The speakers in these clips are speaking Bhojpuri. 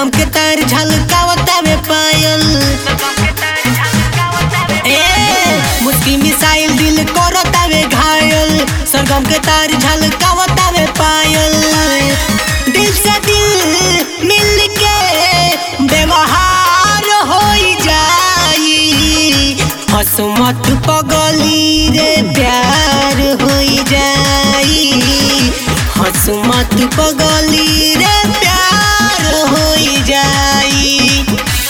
सरगम के तार झलकावता में पायल ए मुस्की मिसाइल दिल करता में घायल सरगम के तार झलकावता में पायल दिल से दिल मिल के व्यवहार हो जाई हसमत पगली रे प्यार हो जाई हसमत पगली रे प्यार हो जाई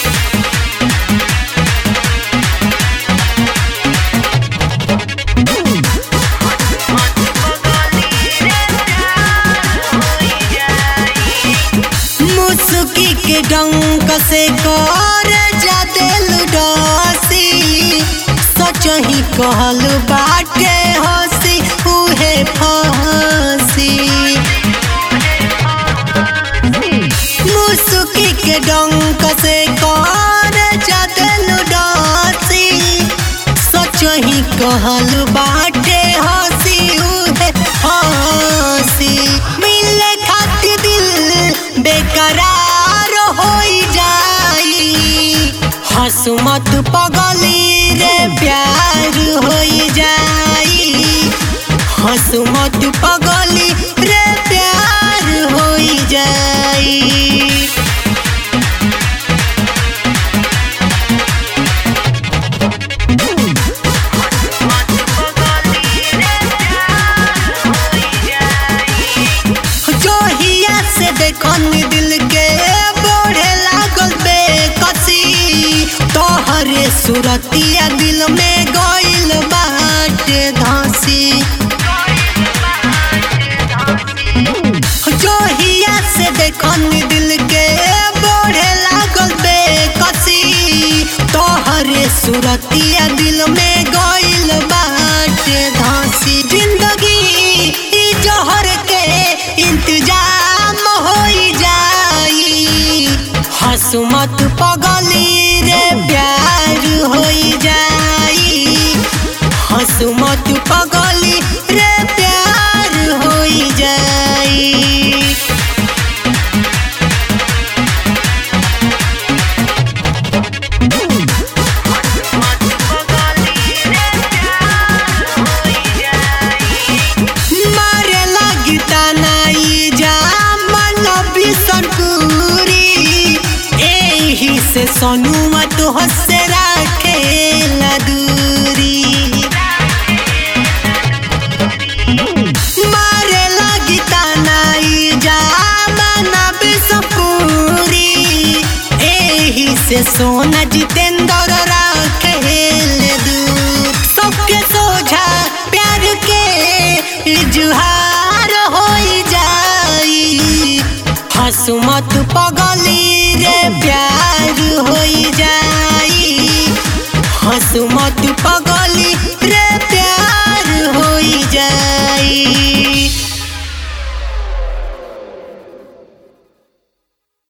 मुसुकी के डंक से कर जा दिल डसी सच ही कहल बाटे हसी उहे फसी मुसुकी के डंक से कर जा दिल डसी सच ही कहल बाटे हसी उहे हसी मिले खातिर दिल बेकरार हो जाई हसमत पगली रे प्यार हो जाई हसमत पगली रे प्यार हो जाई जोहिया से देखन दिल के बढ़े लागल बेकसी तोहरे सुरतिया दिल में गइल बाटे धसी जोहिया से देखन दिल के बढ़े लागल बेकसी तोहरे सुरतिया दिल में गइल बाटे धसी जिंदगी ई जहर के इंतजाम हो जाई हसमत पगली रे प्यार हो जाई हसमत पगली रे प्यार हो जाई मारे लगी तनाई जा मन बिसनपुरी एही से सोनुआ तो हसे राखे दूरी मारे लगी तनाई जा मन बिसनपुरी एही से सोना जितेंद्र राखे दूर सबके सोझा प्यार के इजहार हो जाई हसमत पगली रे प्यार हो जाई हसमत पगली रे प्यार हो जाई